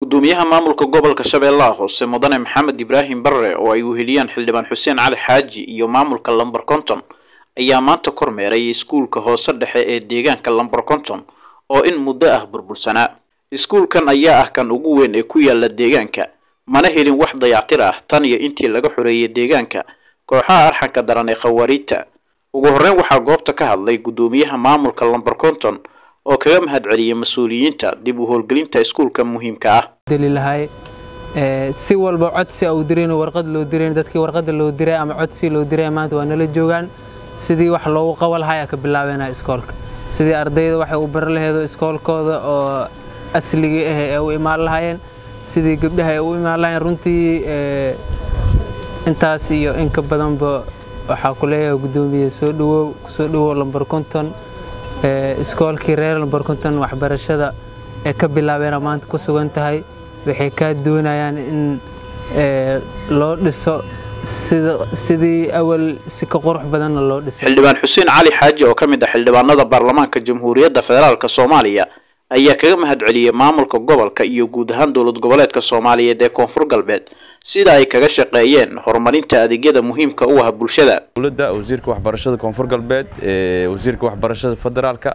gudoomiyaha maamulka gobolka shabeellaha hoose mudane maxamed ibraahim barre oo ay weheliyaan xildhibaan xuseen cali xaaji iyo maamulka lamber conton ayaa maanta kormeeray iskuulka hoose dhexe ee deegaanka lamber conton oo in muddo ah burbursanaa iskuulkan ayaa ah kan ugu weyn ee ku yaala deegaanka mana helin wax dayactir ah tan iyo intii laga xoreeyay deegaanka kooxaha arxanka daran ee khawaariijta ugu horreyn waxaa goobta ka hadlay gudoomiyaha maamulka lamber conton oo kaga mahad celiyay mas-uuliyiinta dib u howlgelinta iskuulka muhiimka ah dalilahay si walba codsi au dirayn warqad loo dirayn dadkii warqada loo diray ama codsi loo diray maanta waa nala joogaan sidii wax loogu qaban lahaa ayaa ka bilaabeynaa iskoolka sidii ardayda waxay u bari laheedo iskoolkooda oo asligii ah ee u imaan lahaayeen sidii gabdhaha ay u imaan lahayen runtii intaas iyo inka badanba waxaa ku leeyahay gudoomiye soo dhawow kusoo dhawow lamber konton iskoolkii reer lamber konton waxbarashada ee ka bilaabeena maanta ku sugan tahay waxay kaa doonayaan in loo dhiso sidii awal si ka qurux badanna loo dhiso xildhibaan xuseen cali xaaji oo ka mid ah xildhibaanada baarlamaanka jamhuuriyadda federaalk soomaaliya ayaa kaga mahad celiyey maamulka gobolka iyo guud ahaan dowlad goboleedka soomaaliyeed ee koonfur galbeed sida ay kaga shaqeeyeen horumarinta adeegyada muhiimka u ah bulshada dowladda wasiirka waxbarashada koonfur galbeed wasiirka waxbarashada federaalka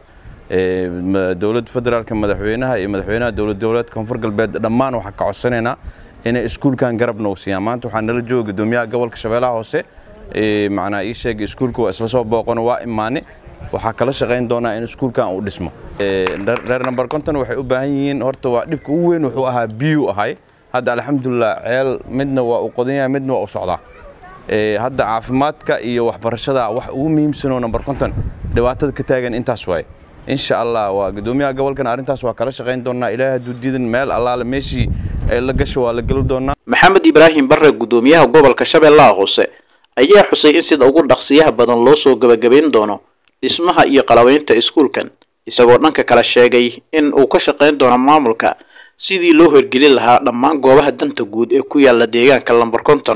dowladda federaalka madaxweynaha iyo madaxweynaha dowlad goboleedka koonfur galbeed dhammaan waxaa ka codsanaynaa inay iskuulkan garab nagu siiyaan maanta waxaa nala jooga gudoomiyaha gobolka shabeellaha hoose macnaa ii sheegay iskuulka waa isla soo booqano waa imaane waxaa kala shaqayn doonaa in iskuulkan uu dhismo reer number conton waxay u baahan yihiin horta waa dhibka ugu weyn wuxuu ahaa biyuu ahay hadda alxamdulilah ceel midna waa uu qodan yahay midna waa u socdaa hadda caafimaadka iyo waxbarashada wax ugu muhiimsanoo number conton dhibaatada ka taagan intaas waaye insha allah waa gudoomiyaha gobolkan arrintaas waa kala shaqayn doonaa ilaahay hadduu diidan meel allaale meeshii ay la gasho waa la geli doonaa maxamed ibraahim barre gudoomiyaha gobolka shabeellaha hoose ayaa xusay in sida ugu dhaqsiyaha badan loo soo gebagabayn doono dhismaha iyo qalabaynta iskuulkan isagoo dhanka kale sheegay in uu ka shaqayn doono maamulka sidii loo horgelin lahaa dhammaan goobaha danta guud ee ku yaala deegaanka lamber conton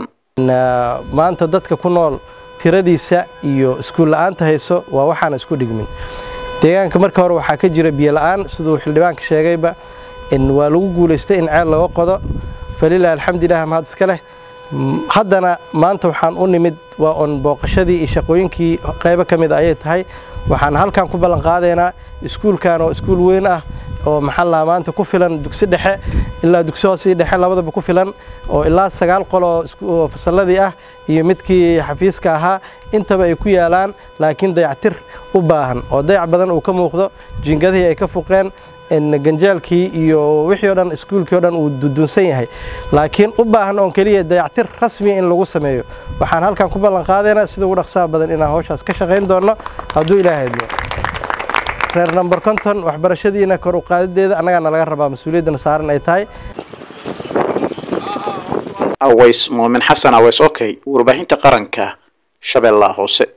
maanta dadka ku nool tiradiisa iyo iskuul la'aanta hayso waa waxaana isku dhigmin deegaanka marka hore waxaa ka jira biyo la'aan siduu xildhibaanka sheegayba waa lagu guulaystay in ceel laga qodo falilah alxamdulilah mahad iska leh haddana maanta waxaan u nimid waa on booqashadii iyo shaqooyinkii qaybo ka mid ayay tahay waxaan halkan ku ballan qaadaynaa iskuulkan oo iskuul weyn ah oo maxaa maanta ku filan dugsi dhexe ilaa dugsi hoose dhexe labadaba ku filan oo ilaa sagaal qol oo fasalladii ah iyo midkii xafiiska ahaa intaba ay ku yaalaan laakiin dayactir u baahan oo dayac badan uu ka muuqdo jiingadihii ay ka fuqeen ganjaalkii iyo wixii o dhan iskuulkii o dhan uu dudunsan yahay laakiin u baahan oon keliya dayactir rasmiya in lagu sameeyo waxaan halkan ku ballan qaadaynaa sida ugu dhaqsaha badan inaan hawshaas ka shaqayn doonno hadduu ilaahay idmo reer number conton waxbarashadiina kor u qaadideeda annagaana laga rabaa mas-uuliyaddana saaran ay tahay aways muumin xasan aways okay warbaahinta qaranka shabeellaha hoose